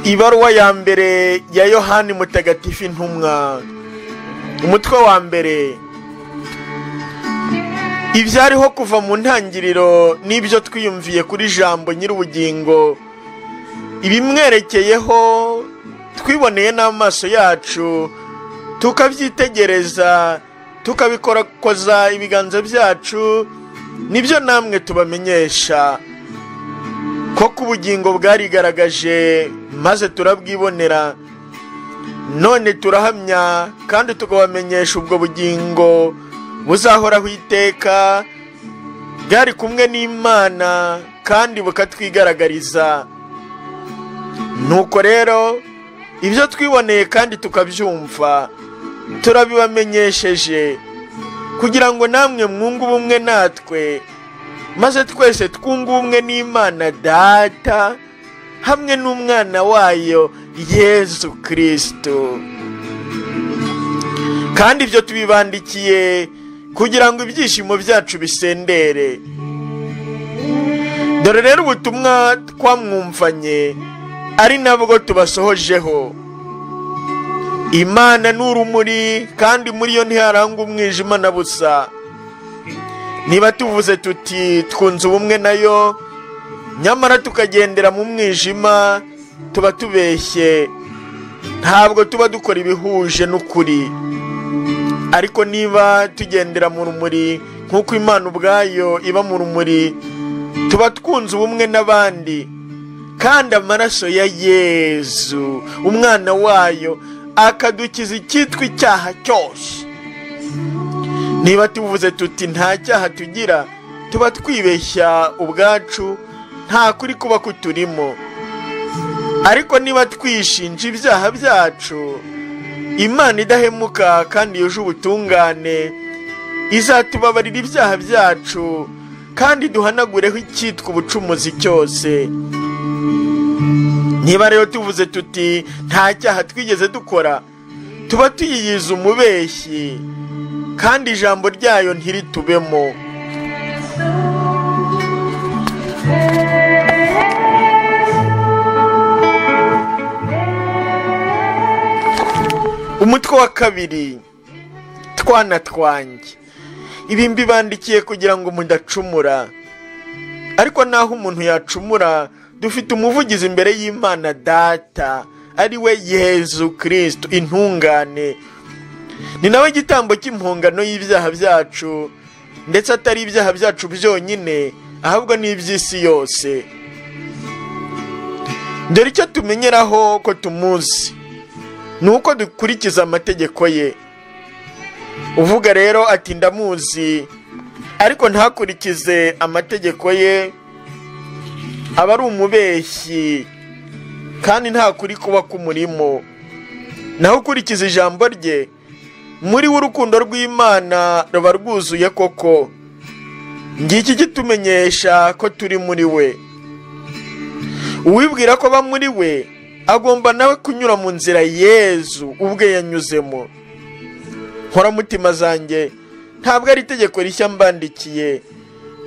ibaruwa ya mbere ya yohani mutagatifu intumwa umutwe wa mbere ibyariho kuva mu ntangiriro n'ibyo twiyumviye kuri jambo nyir'ubugingo ibimwerekeyeho twiboneye n'amaso yacu tukabyitegereza tukabikorakoza ibiganza byacu nibyo namwe tubamenyesha koko ubugingo bwarigaragaje maze turabwibonera none turahamya kandi tukabamenyesha ubwo bugingo buzahoraho iteka bwari kumwe n'imana kandi bukatwigaragariza nuko rero ibyo twiboneye kandi tukabyumva turabibamenyesheje kugira ngo namwe mwunge ubumwe natwe maze twese twunge ubumwe n'imana data hamwe n'umwana wayo yezu kirisito kandi ibyo tubibandikiye kugira ngo ibyishimo byacu bisendere dore rero ubutumwa twamwumvanye ari nabwo tubasohojeho imana ni urumuri kandi muri yo ntiharanga umwijima na busa niba tuvuze tuti twunze ubumwe nayo nyamara tukagendera mu mwijima tuba tubeshye ntabwo tuba dukora ibihuje n'ukuri ariko niba tugendera mu rumuri nk'uko imana ubwayo iba mu rumuri tuba twunze ubumwe n'abandi kandi amaraso ya yezu umwana wayo akadukiza icyitwa icyaha cyose niba tuvuze tuti nta cyaha tugira tuba twibeshya ubwacu nta kuri kuba kuturimo ariko niba twishinja ibyaha byacu imana idahemuka kandi yuje ubutungane izatubabarira ibyaha byacu kandi duhanagureho icyitwa ubucumuzi cyose niba rero tuvuze tuti nta cyaha twigeze dukora tuba tuyiyiza umubeshyi kandi ijambo ryayo ntiritubemo umutwe wa kabiri twana twanjye ibi mbibandikiye kugira ngo mudacumura ariko naho umuntu yacumura dufite umuvugizi imbere y'imana data ari we yezu kirisito intungane ni nawe igitambo cy'impungano y'ibyaha byacu ndetse atari ibyaha byacu byonyine ahubwo n'iby'isi yose dore icyo tumenyeraho ko tumuzi ni uko dukurikiza amategeko ye uvuga rero ati ndamuzi ariko ntakurikize amategeko ye aba ari umubeshyi kandi nta kuri kuba k'umurimo naho ukurikiza ijambo rye muri we urukundo rw'imana ruba rwuzuye koko ngiki kitumenyesha ko turi muri we uwibwira ko aba muri we agomba nawe kunyura mu nzira yezu ubwe yanyuzemo nkoramutima zanjye ntabwo ari itegeko rishya mbandikiye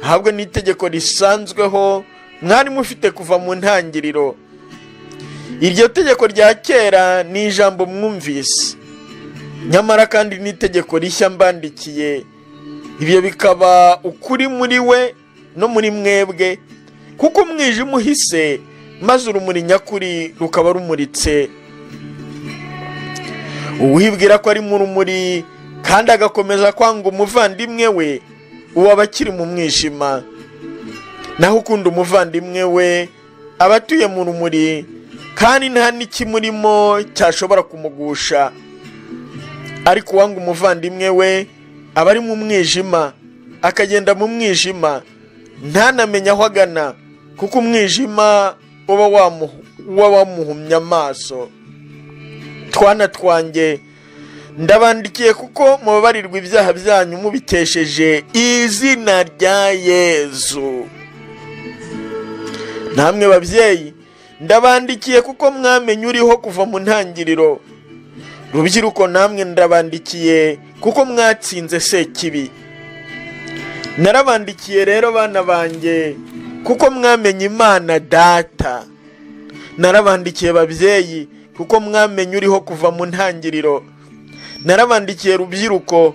ntabwo ni itegeko risanzweho mwari mufite kuva mu ntangiriro iryo tegeko rya kera ni ijambo mwumvise nyamara kandi n'itegeko rishya mbandikiye ibyo bikaba ukuri muri we no muri mwebwe kuko umwijima uhise maze urumuri nyakuri rukaba rumuritse uwibwira ko ari mu rumuri kandi agakomeza kwanga umuvandimwe we uwo aba akiri mu mwijima naho ukunda umuvandimwe we aba atuye mu rumuri kandi nta n'ikimurimo cyashobora kumugusha ariko uwanga umuvandimwe we aba ari mu mwijima akagenda mu mwijima ntanamenye aho agana kuko umwijima uba wamuhumye amaso twana twanjye ndabandikiye kuko mubabarirwa ibyaha byanyu mubikesheje izina rya yezu namwe babyeyi ndabandikiye kuko mwamenye uriho kuva mu ntangiriro rubyiruko namwe ndabandikiye kuko mwatsinze sekibi narabandikiye rero bana banjye kuko mwamenye imana data narabandikiye babyeyi kuko mwamenye uriho kuva mu ntangiriro narabandikiye rubyiruko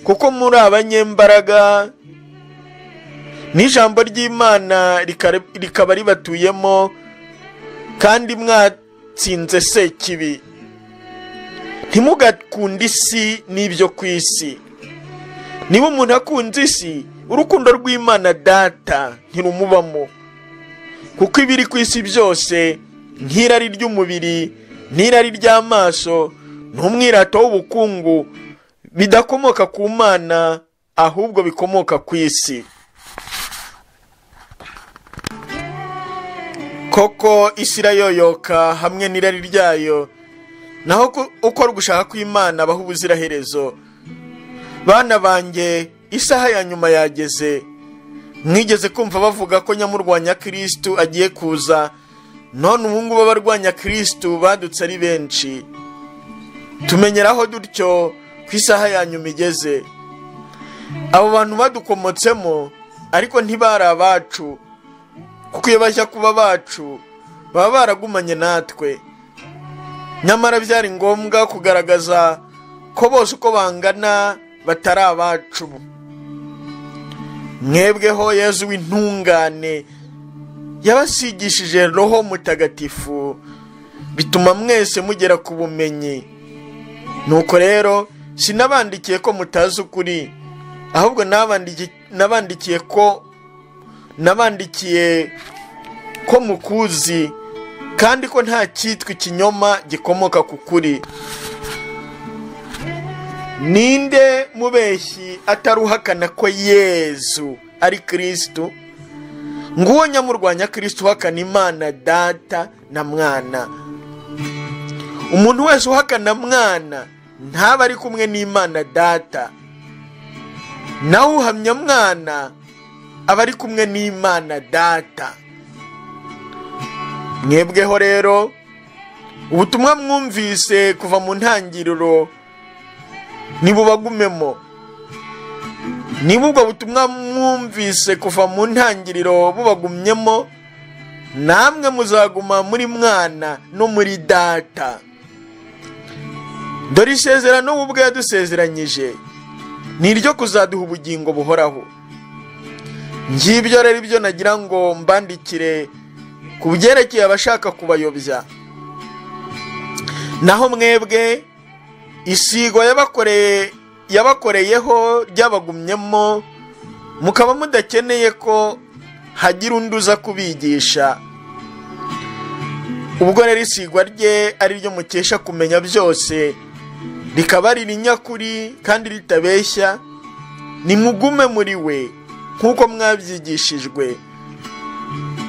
kuko muri abanyembaraga n'ijambo ry'imana rikare- rikaba ribatuyemo kandi mwatsinze sekibi ntimugakunde isi n'ibyo ku isi niba umuntu akunze isi urukundo rw'imana data ntirumubamo kuko ibiri ku isi byose nk'irari ry'umubiri n'irari ry'amaso n'umwirato w'ubukungu bidakomoka ku mana ahubwo bikomoka ku isi koko isi irayoyoka hamwe n'irari ryayo naho ku- uko gushaka kw'imana abaho ubuziraherezo bana banjye isaha ya nyuma yageze mwigeze kumva bavuga ko nyamurwanya kirisitu agiye kuza none ubu ngubu abarwanya kirisitu badutse ari benshi tumenyeraho dutyo ko isaha ya nyuma igeze abo bantu badukomotsemo ariko ntibari abacu kuko iyo bajya kuba bacu baba baragumanye natwe nyamara byari ngombwa kugaragaza ko bose uko bangana batari abacu mwebweho yezu w'intungane yabasigishije roho mutagatifu bituma mwese mugera ku bumenyi nuko rero sinabandikiye ko mutazi ukuri ahubwo nabandiki- nabandikiye ko nabandikiye ko mukuzi kandi ko nta cyitwa ikinyoma gikomoka ku kuri ninde mubeshyi ataruhakana ko yezu ari kirisitu nguwo nyamurwanya kirisitu uhakana imana data na mwana umuntu wese uhakana mwana ntaba ari kumwe n'imana data nawe uhamya mwana aba ari kumwe n'imana data mwebweho rero ubutumwa mwumvise kuva mu ntangiriro ntibubagumemo niba ubwo butumwa mwumvise kuva mu ntangiriro bubagumyemo namwe muzaguma muri mwana no muri data dore isezerano we ubwe yadusezeranyije ni iryo kuzaduha ubugingo buhoraho ngibyo rero ibyo nagira ngo mbandikire ku byerekeye abashaka kubayobya naho mwebwe isigwa yabakoreye yabakoreyeho ryabagumyemo mukaba mudakeneye ko hagira undi uza kubigisha ubwo rero isigwa rye ari ryo mukesha kumenya byose rikaba ari rinyakuri kandi ritabeshya nimugume muri we nk'uko mwabyigishijwe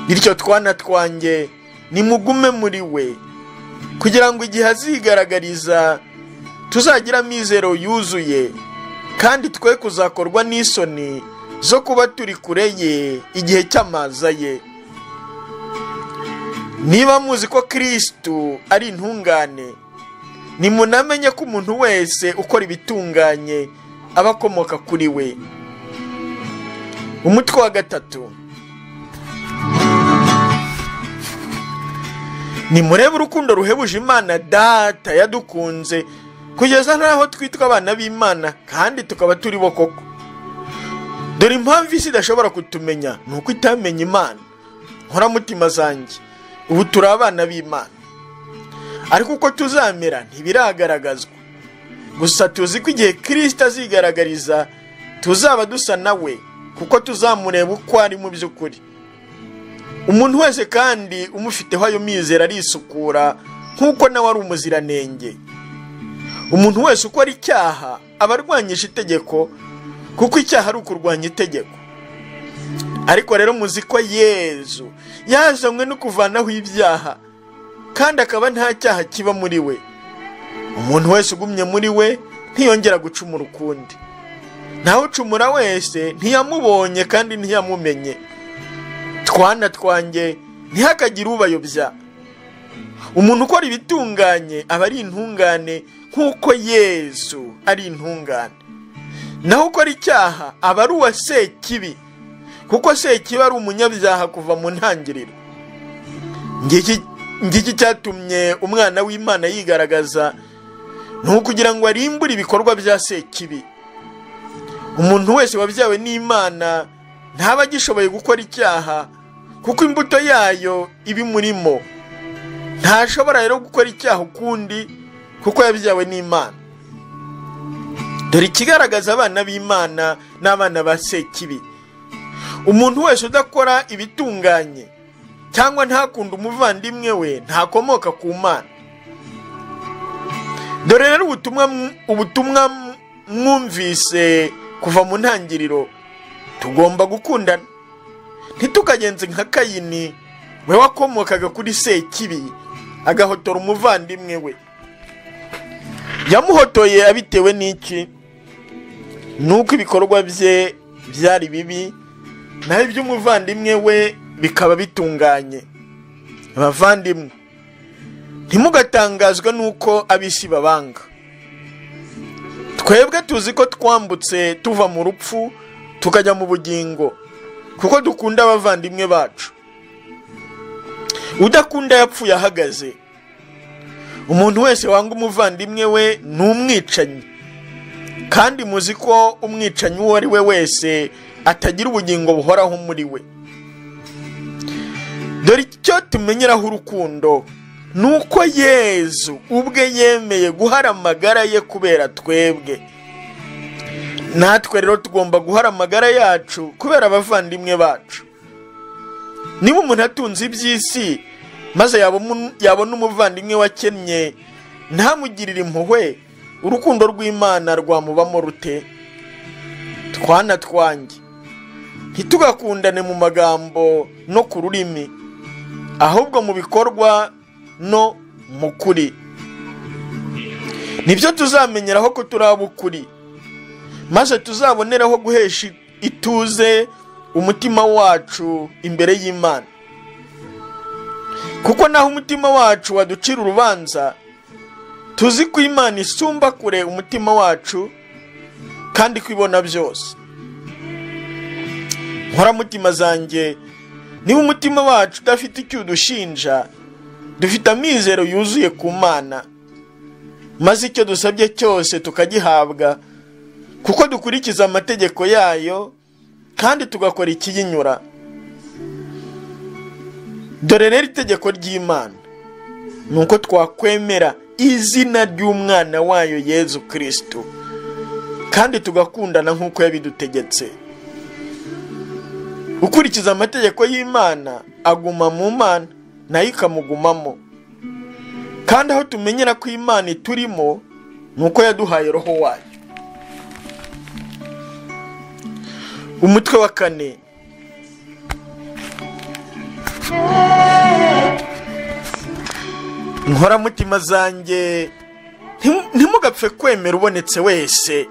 bityo twana twanjye nimugume muri we kugira ngo igihe azigaragariza tuzagira amizero yuzuye kandi twe kuzakorwa n'isoni zo kuba turi kure ye igihe cy'amaza ye niba muzi ko kirisitu ari intungane nimunamenye ko umuntu wese ukora ibitunganye aba akomoka kuri we umutwe wa gatatu nimurebe urukundo ruhebuje imana data yadukunze kugeza n'aho twitwa abana b'imana kandi tukaba turi bo koko dore impamvu isi idashobora kutumenya ni uko itamenya imana nkoramutima zanjye ubu turi abana b'imana ariko uko tuzamera ntibiragaragazwa gusa tuzi ko igihe kirisita azigaragariza tuzaba dusa nawe kuko tuzamureba uko ari mu by'ukuri umuntu wese kandi umufiteho ayo mizero arisukura nk'uko nawe ari umuziranenge umuntu wese ukora icyaha aba arwanyije itegeko kuko icyaha ari ukurwanya itegeko ariko rero muzi ko yezu yazanywe no kuvanaho ibyaha kandi akaba nta cyaha kiba muri we umuntu wese ugumye muri we ntiyongera gucumura ukundi nawe ucumura wese ntiyamubonye kandi ntiyamumenye twana twanjye ntihakagire ubayobya umuntu ukora ibitunganye aba ari intungane nk'uko yezu ari intungane naho ukora icyaha aba ari uwa sekibi kuko sekibi ari umunyabyaha kuva mu ntangiriro ngiki ngiki cyatumye umwana w'imana yigaragaza ni ukugira ngo arimbure ibikorwa bya sekibi umuntu wese wabyawe n'imana ntaba agishoboye gukora icyaha kuko imbuto yayo iba imurimo ntashobora rero gukora icyaha ukundi kuko yabyawe n'imana dore ikigaragaza abana b'imana n'abana ba sekibi umuntu wese udakora ibitunganye cyangwa ntakunde umuvandimwe we ntakomoka ku mana dore rero ubutumwa ubutumwa mwumvise kuva mu ntangiriro tugomba gukundana ntitukagenze nka kayini we wakomokaga kuri sekibi agahotora umuvandimwe we yamuhotoye abitewe n'iki ni uko ibikorwa bye byari bibi naho iby'umuvandimwe we bikaba bitunganye abavandimwe ntimugatangazwe n'uko ab'isi babanga twebwe tuzi ko twambutse tuva mu rupfu tukajya mu bugingo kuko dukunda abavandimwe bacu udakunda yapfuye ahagaze umuntu wese wanga umuvandimwe we ni umwicanyi kandi muzi ko umwicanyi uwo ari we wese atagira ubugingo buhoraho muri we dore icyo tumenyeraho urukundo ni uko yezu ubwe yemeye guhara amagara ye kubera twebwe natwe rero tugomba guhara amagara yacu kubera abavandimwe bacu niba umuntu atunze iby'isi maze yabona umuvandimwe wakennye ntamugirire impuhwe urukundo rw'imana rwamubamo rute twana twanjye ntitugakundane mu magambo no ku rurimi ahubwo mu bikorwa no mu kuri nibyo tuzamenyeraho ko turi ab'ukuri maze tuzaboneraho guhesha ituze umutima wacu imbere y'imana kuko naho umutima wacu waducira urubanza tuzi ko imana isumba kure umutima wacu kandi ko ibona byose nkoramutima zanjye niba umutima wacu udafite icyo udushinja dufite amizero yuzuye ku mana maze icyo dusabye cyose tukagihabwa kuko dukurikiza amategeko yayo kandi tugakora ikiyinyura dore rero itegeko ry'imana ni uko twakwemera izina ry'umwana wayo yezu kirisito kandi tugakundana nk'uko yabidutegetse ukurikiza amategeko y'imana aguma mu mana nayo ikamugumamo kandi aho tumenyera ko imana iturimo ni uko yaduhaye roho wayo umutwe wa kane nkoramutima zanjye ntimugapfe kwemera ubonetse wese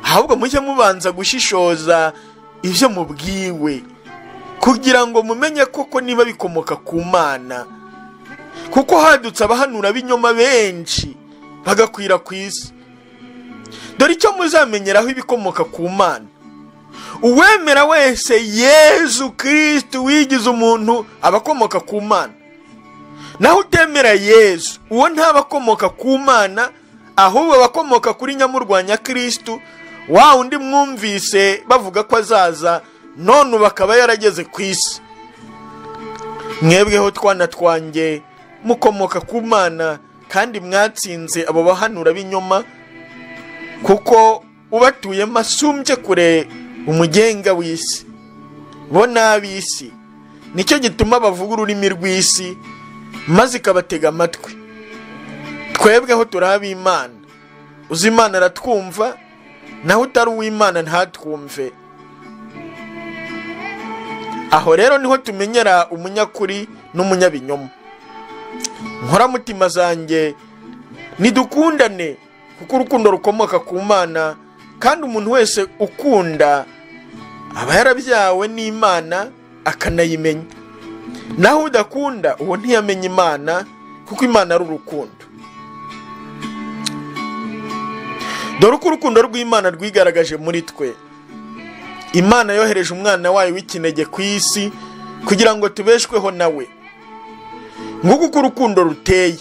ahubwo mujye mubanza gushishoza ibyo mubwiwe kugira ngo mumenye koko niba bikomoka ku mana kuko hadutse abahanura b'inyoma benshi bagakwira ku isi dore icyo muzamenyeraho ibikomoka ku mana uwemera wese yezu kirisiti wigize umuntu aba akomoka ku mana naho utemera yezu uwo ntaba akomoka ku mana ahubwo aba akomoka kuri nyamurwanya kirisiti wa undi mwumvise bavuga ko azaza none ubu akaba yarageze ku isi mwebweho twana twanjye mukomoka ku mana kandi mwatsinze abo bahanura b'inyuma kuko ubatuyemo asumbye kure umugenga w'isi bo ni ab'isi nicyo gituma bavuga ururimi rw'isi maze ikabatega amatwi twebweho turi ab'imana uzi imana aratwumva naho utari uw'imana ntatwumve aho rero niho tumenyera umunyakuri n'umunyabinyoma nkoramutima zanjye nidukundane kuko urukundo rukomoka ku mana kandi umuntu wese ukunda aba yarabyawe n'imana akanayimenya naho udakunda uwo ntiyamenya imana kuko imana ari urukundo dore uko urukundo rw'imana rwigaragaje muri twe imana yohereje umwana wayo w'ikinege ku isi kugira ngo tubeshweho nawe nguko uko urukundo ruteye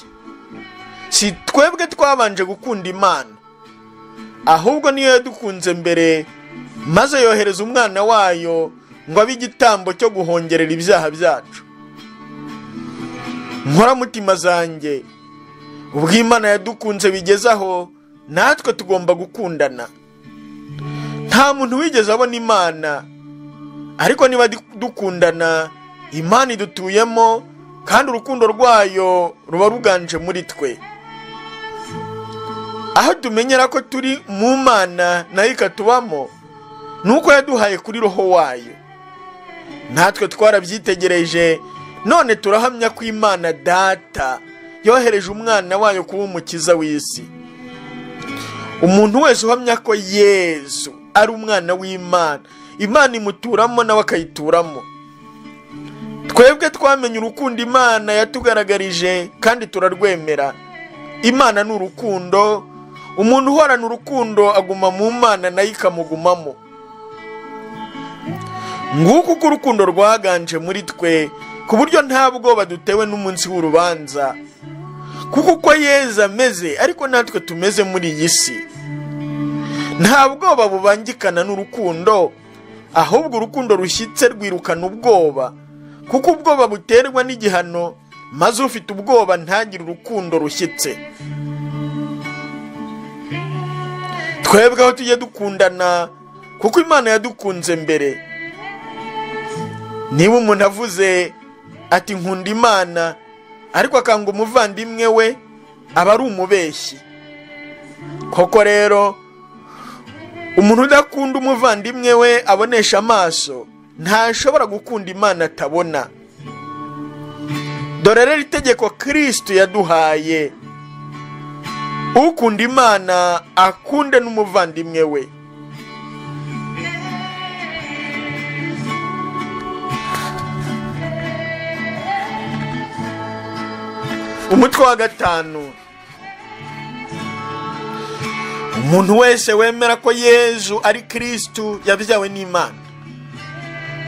si twebwe twabanje gukunda imana ahubwo niyo yadukunze mbere maze yohereza umwana wayo ngo abe igitambo cyo guhongerera ibyaha byacu nkoramutima zanjye ubwo imana yadukunze bigeze aho natwe tugomba gukundana nta muntu wigeze abona imana ariko niba dukundana imana idutuyemo kandi urukundo rwayo ruba ruganje muri twe aho tumenyera ko turi mu mana nayo ikatubamo ni uko yaduhaye kuri roho wayo natwe twarabyitegereje none turahamya ko imana data yohereje umwana wayo kuba umukiza w'isi umuntu wese uhamya ko yezu ari umwana w'imana imana imuturamo nawe akayituramo twebwe twamenye urukundo imana yatugaragarije kandi turarwemera imana ni urukundo umuntu uhorana urukundo aguma mu mana nayo ikamugumamo nguko uko urukundo rwaganje muri twe ku buryo nta bwoba dutewe n'umunsi w'urubanza kuko uko yezu ameze ariko natwe tumeze muri iyi si nta bwoba bubangikana n'urukundo ahubwo urukundo rushyitse rwirukana ubwoba kuko ubwoba buterwa n'igihano maze ufite ubwoba ntagire urukundo rushyitse twebwe aho tujye dukundana kuko imana yadukunze mbere niba umuntu avuze ati nkunda imana ariko akanga umuvandimwe we aba ari umubeshyi koko rero umuntu udakunda umuvandimwe we abonesha amaso ntashobora gukunda imana atabona dore rero itegeko kirisiti yaduhaye ukunda imana akunde n'umuvandimwe we umutwe wa gatanu umuntu wese wemera ko yezu ari kirisitu yabyawe n'imana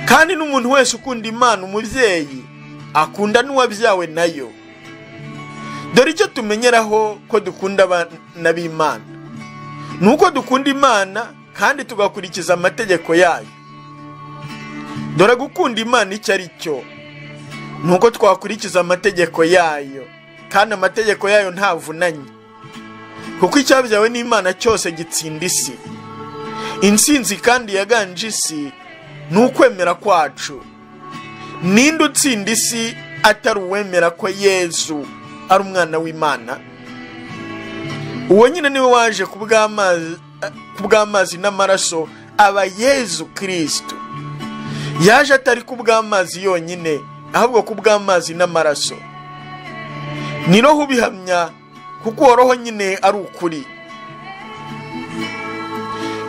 kandi n'umuntu wese ukunda imana umubyeyi akunda n'uwabyawe nayo dore icyo tumenyeraho ko dukunda abana b'imana ni uko dukunda imana kandi tugakurikiza amategeko yayo dore gukunda imana icyo ari cyo ni uko twakurikiza amategeko yayo kandi amategeko yayo ntavunanye kuko icyabyawe n'imana cyose gitsinda isi insinzi kandi yaganje isi ni ukwemera kwacu ninde utsinda isi atari uwemera ko yezu ari umwana w'imana uwo nyine niwe waje ku bw'amazi n'amaraso aba yezu kirisitu yaje atari ku bw'amazi yonyine ahubwo ku bw'amazi n'amaraso ni roho ubihamya kuko uwo roho nyine ari ukuri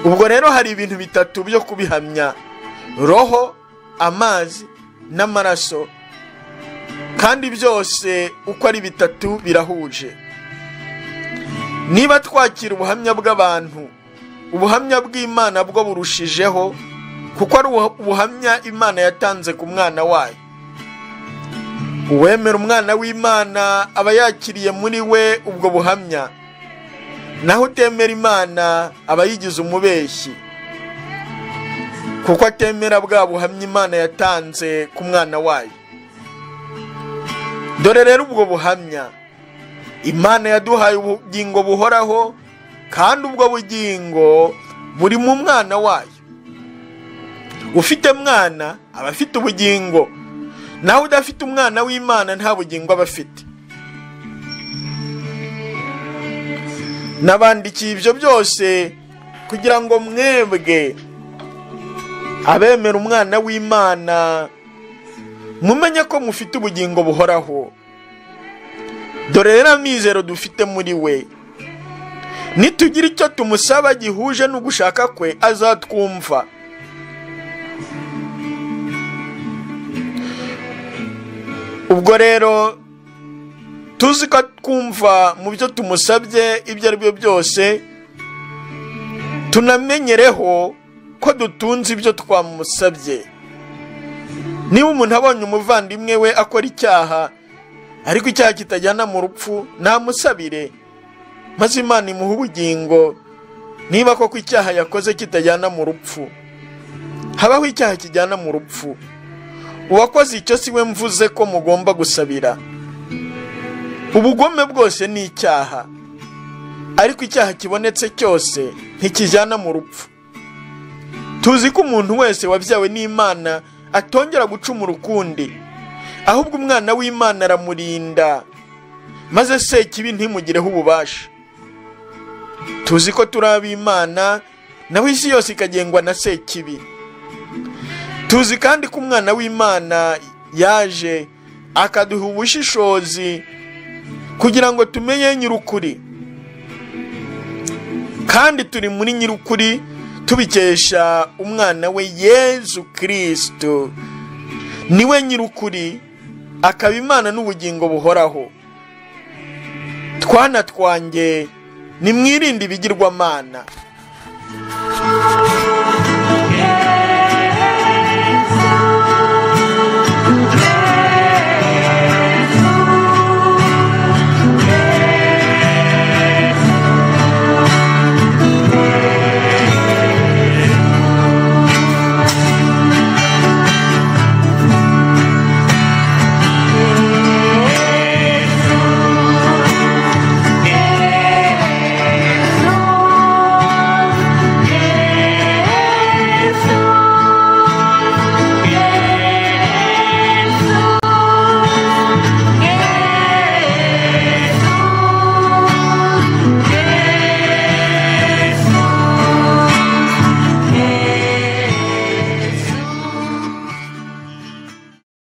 ubwo rero hari ibintu bitatu byo kubihamya roho amazi n'amaraso kandi byose uko ari bitatu birahuje niba twakira ubuhamya bw'abantu ubuhamya bw'imana bwo burushijeho kuko ari ubuhamya imana yatanze ku mwana wayo uwemera umwana w'imana aba yakiriye muri we ubwo buhamya naho utemera imana aba yigize umubeshyi kuko atemera bwa buhamya imana yatanze ku mwana wayo dore rero ubwo buhamya imana yaduhaye ubugingo buhoraho kandi ubwo bugingo buri mu mwana wayo ufite mwana aba afite ubugingo nawe udafite umwana w'imana nta bugingo aba afite nabandikiye ibyo byose kugira ngo mwebwe abemera umwana w'imana mumenye ko mufite ubugingo buhoraho dore rero amizero dufite muri we nitugira icyo tumusaba gihuje n'ugushaka kwe azatwumva ubwo rero tuzi ko twumva mu byo tumusabye ibyo ari byo byose tunamenyereho ko dutunze ibyo twamusabye niba umuntu abonye umuvandimwe we akora icyaha ariko icyaha kitajyana mu rupfu namusabire maze imana imuha ubugingo niba koko icyaha yakoze kitajyana mu rupfu habaho icyaha kijyana mu rupfu uwakoze icyo si we mvuze ko mugomba gusabira ubugome bwose ni icyaha ariko icyaha kibonetse cyose ntikijyana mu rupfu tuzi ko umuntu wese wabyawe n'imana atongera gucumura ukundi ahubwo umwana w'imana aramurinda maze se kibi ntimugireho ububasha tuzi ko turi ab'imana naho isi yose ikagengwa na se kibi tuzi kandi ko umwana w'imana yaje akaduha ubushishozi kugira ngo tumenye nyir'ukuri kandi turi muri nyir'ukuri tubikesha umwana we yezu kirisito niwe nyir'ukuri akaba imana n'ubugingo buhoraho twana twanjye nimwirinde ibigirwamana